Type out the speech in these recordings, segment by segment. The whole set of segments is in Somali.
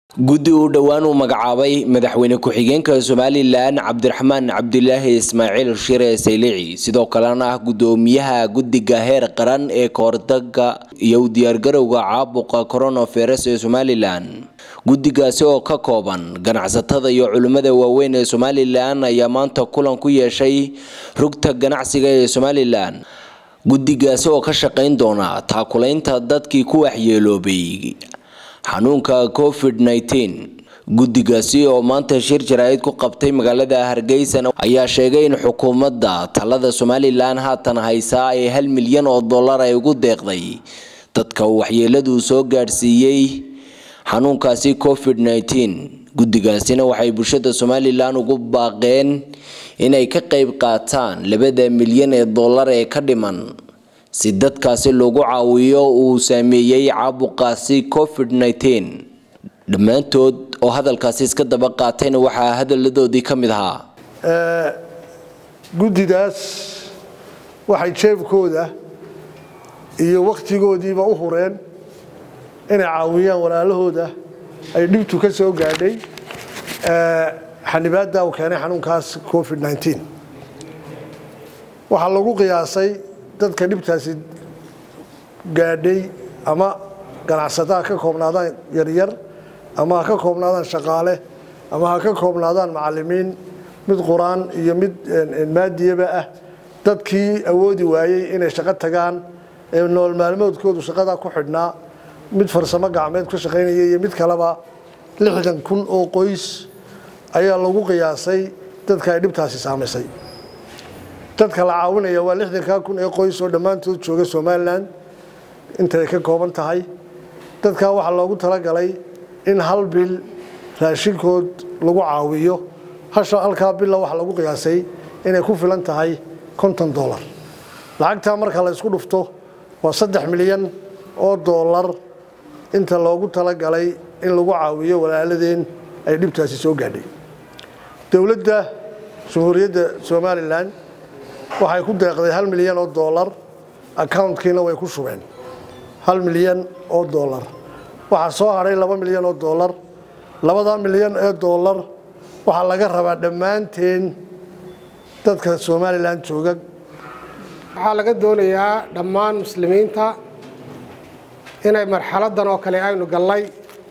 guddi uu dhowaan uu magacaabay madaxweyne ku-xigeenka somalilan cabdiraxmaan cabdilaahi ismaaciil shire saylici sidoo kalena ah gudoomiyaha guddiga heer qaran ee kahortaga iyo u diyaargarowga caabuqa coronavirus ee somalilan guddigaasi oo ka kooban ganacsatada iyo culimmada waaweyn ee somalilan ayaa maanta kulan ku yeeshay rugta ganacsiga ee somalilan guddigaasi oo ka shaqayn doona taakulaynta dadkii ku waxyeeloobay xanuunka covid guddigaasi oo maanta shir jaraa'id ku qabtay magaalada hargeysa ayaa sheegay in xukuumadda talada somalilan haatan haysaa ay hal milyan oo dollar ay ugu deeqday dadka waxyeeladu soo gaadhsiiyey xanuunkaasi covid guddigaasina waxay bulshada somalilan ugu baaqeen inay ka qayb qaataan labada milyan ee dollar ee ka dhiman si dadkaasi loogu caawiyo uu saameeyey caabuqaasi covid dhammaantood oo hadalkaasi iska daba qaatayna waxaa hadaladoodii ka mid ahaa guddidaas waxay jeebkooda iyo wakhtigoodiiba u hureen inay caawiyaan walaalahooda ay dhibtu ka soo gaadhay xanibaadda uu keenay xanuunkaas covid waxaa lagu qiyaasay dadka dhibtaasi gaadhay ama ganacsataa ka koobnaadaan yaryar ama ha ka koobnaadaan shaqaale ama ha ka koobnaadaan macalimiin mid qur-aan iyo mid maadiyaba ah dadkii awoodi waayey inay shaqo tagaan ee nool maalmoodkoodu shaqadaa ku xidhnaa mid farsamo gacmeed ku shaqaynaya iyo mid kaleba lixdan kun oo qoys ayaa lagu qiyaasay dadka ay dhibtaasi saamaysay dadka la caawinaya waa lixdankaa kun ee qoys oo dhammaantood jooga somalilan intay ka kooban tahay dadkaa waxaa loogu talagalay in hal bil raashinkood lagu caawiyo halkaa billa waxaa lagu qiyaasay inay ku filan tahay konton dolar lacagtaa marka la isku dhufto waa saddex milyan oo dollar inta loogu talagalay in lagu caawiyo walaaladeen ay dhibtaasi soo gaadhay dowladda jamhuuriyadda somalilan waxay ku deeqday hal milyan oo dollar accounkiina way ku shubeen hal milyan oo dollar waxaa soo hadhay laba milyan oo dollar labadaa milyan ee dollar waxaa laga rabaa dhammaanteen dadka somalilan jooga waxaa laga doonayaa dhammaan muslimiinta inay marxaladdan oo kale aynu gallay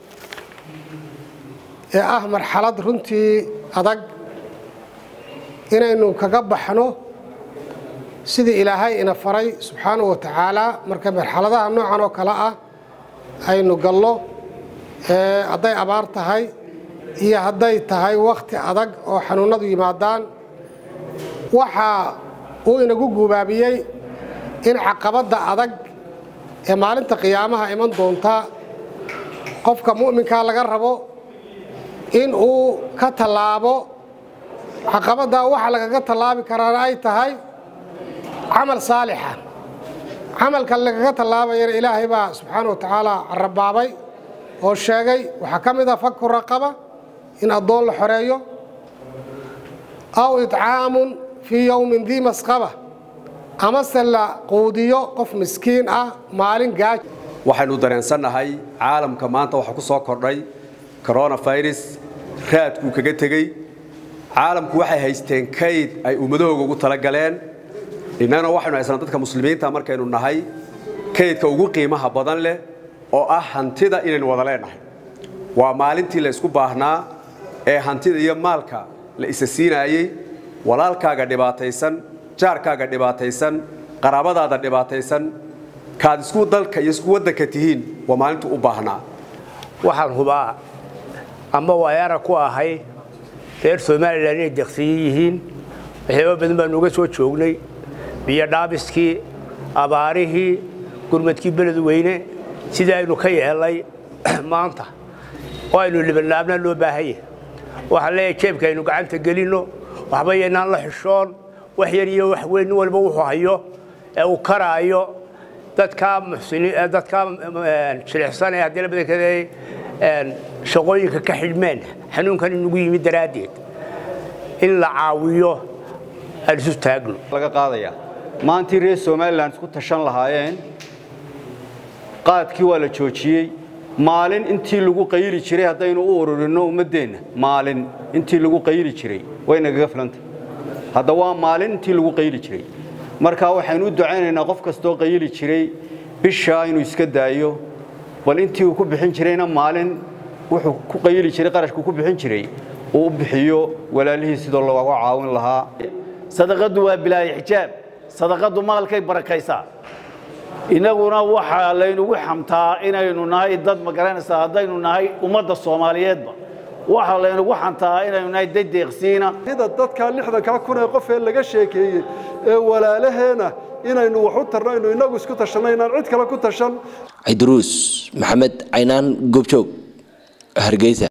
ee ah marxalad runtii adag inaynu kaga baxno sidii ilaahay ina faray subxaanahu wa tacaala marka marxaladaha noocan oo kale ah aynu gallo hadday abaar tahay iyo hadday tahay wakhti adag oo xanuunnadu yimaadaan waxa uu inagu guubaabiyey in caqabadda adag ee maalinta qiyaamaha iman doonta qofka mu'minkaa laga rabo in uu ka tallaabo caqabaddaa waxa lagaga tallaabi karaana ay tahay camal saalixa camalka lagaga tallaabayana ilaahay baa subxaana wa tacaala carabaabay oo sheegay waxaa ka mid ah faku raqaba in addoon la xoreeyo aw itcaamun fii yowmin dii masqaba amase la quudiyo qof miskiin ah maalin gaaj waxaynu dareensannahay caalamka maanta waxaa ku soo kordhay coronafirus raadkuu kaga tegey caalamku waxay haysteen kayd ay ummadahooga ugu talagaleen innagana waxaynu haysana dadka muslimiinta markaynu nahay kaydka ugu qiimaha badan leh oo ah hantida inaynu wada leenahay waa maalintii la isku baahnaa ee hantida iyo maalka la isa siinaayey walaalkaaga dhibaataysan jaarkaaga dhibaataysan qaraabadaada dhibaataysan kaad isku dalka iyo isku waddanka tihiin waa maalintu u baahnaa waxaan hubaa ama waayara ku ahay reer somalilan inay deqsiyin yihiin waxyaaba badan baanu uga soo joognay biyo dhaabiskii abaarihii gurmadkii beled weyne sidii aynu ka yeelnay maanta oo aynu libanaabna loo baahanya waxaan leeyahay jeebka aynu gacanta gelinno waxba yaynaan la xishoon wax yar iyo wax weyn nin walba wuxuu hayo ee uu karaayo dadkaa dadkaa jilicsan ee haddii la badankeeday shaqooyinka ka xidhmeen xanuunkan inugu yimid daraaddeed in la caawiyo aan isu taagno laga qaadaya maantii reer somalilan isku tashan lahaayeen qaadkii waa la joojiyey maalin intii lagu qayli jiray haddaynu u ururinno ummaddeenna maalin intii lagu qayli jiray way nagaga filantay hadda waa maalin intii lagu qayli jiray marka waxaynu u ducaynaynaa qof kastoo qayli jiray bishaa inuu iska daayo bal intii uu ku bixin jirayna maalin wuxuu ku qayli jiray qarashku ku bixin jiray uu u bixiyo walaalihii sidoo looga caawin lahaa sadaqadu waa bilaahi xijaab sadaqadu maalkay barakaysaa innaguna waxaa laynugu xamtaa inaynu nahay dad ma garanaysaa haddaynu nahay ummadda soomaaliyeedba waxaa laynugu xantaa inaynu nahay dad deeqsiina sida dadkaa lixdankaa kun ee qof ee laga sheekeeyey ee walaalaheena inaynu wax u tarno aynu innagu isku tashanno inaan cid kale ku tashan cidruus maxamed caynaan goobjoog hargeysa